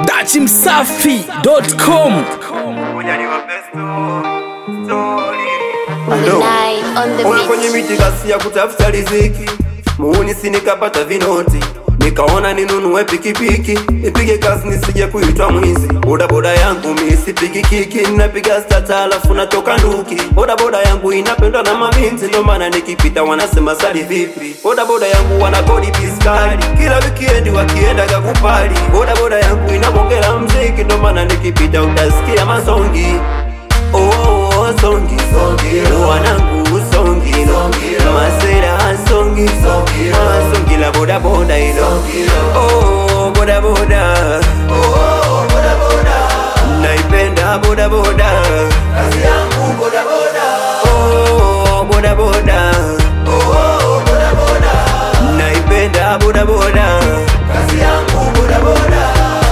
dachimsafi.com Night on the Ona kwenye beach. miti kasi ya kutafuta riziki, muuni si nikapata vinoti, nikaona ninunue pikipiki nipige kazi nisije kuitwa mwizi. Bodaboda yangu mi sipigi kiki, napiga stata alafu natoka nduki. Bodaboda yangu inapendwa na mabinti, ndo maana nikipita wanasema sali vipi. Bodaboda yangu wana kodi piskali, kila wikendi wakienda kakupali. Bodaboda yangu inabongela mziki, ndo maana nikipita utasikia masongi Oh, oh, oh, songi wanangu songi masera songi Ah, songi la boda boda ilo oh boda boda naipenda boda boda kazi yangu boda boda oh boda boda naipenda boda boda kazi yangu boda boda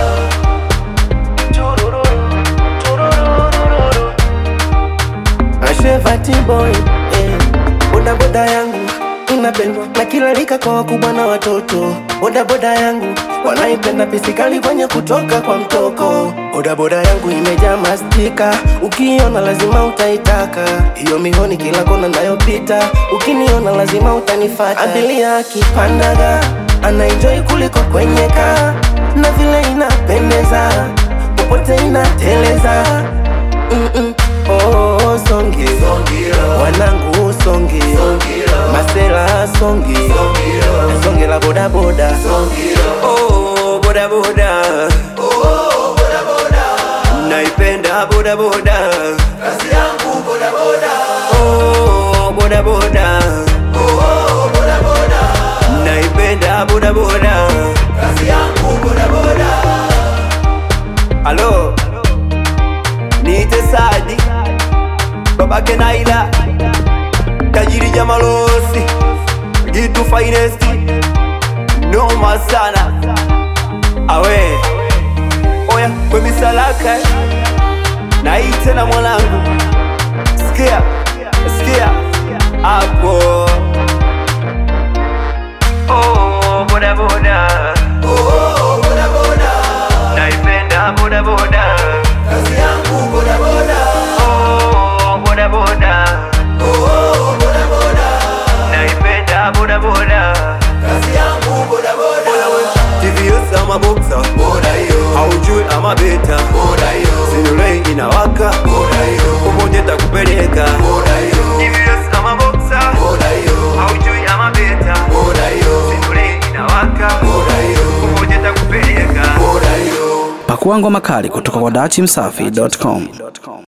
Ashevati boy eh. Boda boda yangu inapendwa na kila rika kwa wakubwa na watoto. Boda boda yangu wanaipenda pisikali kwenye kutoka kwa mtoko. Boda boda yangu imejaa mastika, ukiona lazima utaitaka. Hiyo mihoni kila kona nayopita, ukiniona lazima utanifata. Abiria akipandaga anaenjoy kuliko kwenye kaa, na vile inapendeza popote inateleza Mm-mm. Oh, songi wanangu songi masela songi songi la bodaboda Oh, boda boda. Naipenda boda boda. Kazi yangu boda boda. Oh, boda boda. Naipenda boda boda. Kazi yangu boda boda. Halo. Niite Sadi. Babake Naila. Tajiri Jamalosi. Gitu finest noma sana awe oya kwemisalaka naite na mwanangu sikia sikia hapo oh, boda boda oh, boda boda naipenda boda boda kazi yangu boda boda oh, boda boda oh, boda boda naipenda boda boda kazi yangu boda boda TVS ama boxer boda hiyo haujui ama beta boda hiyo sinulei inawaka boda hiyo popote takupeleka boda hiyo TVS ama boxer boda hiyo haujui ama beta boda hiyo sinulei inawaka boda hiyo popote takupeleka boda hiyo pakuangwa makali kutoka kwa dachimsafi.com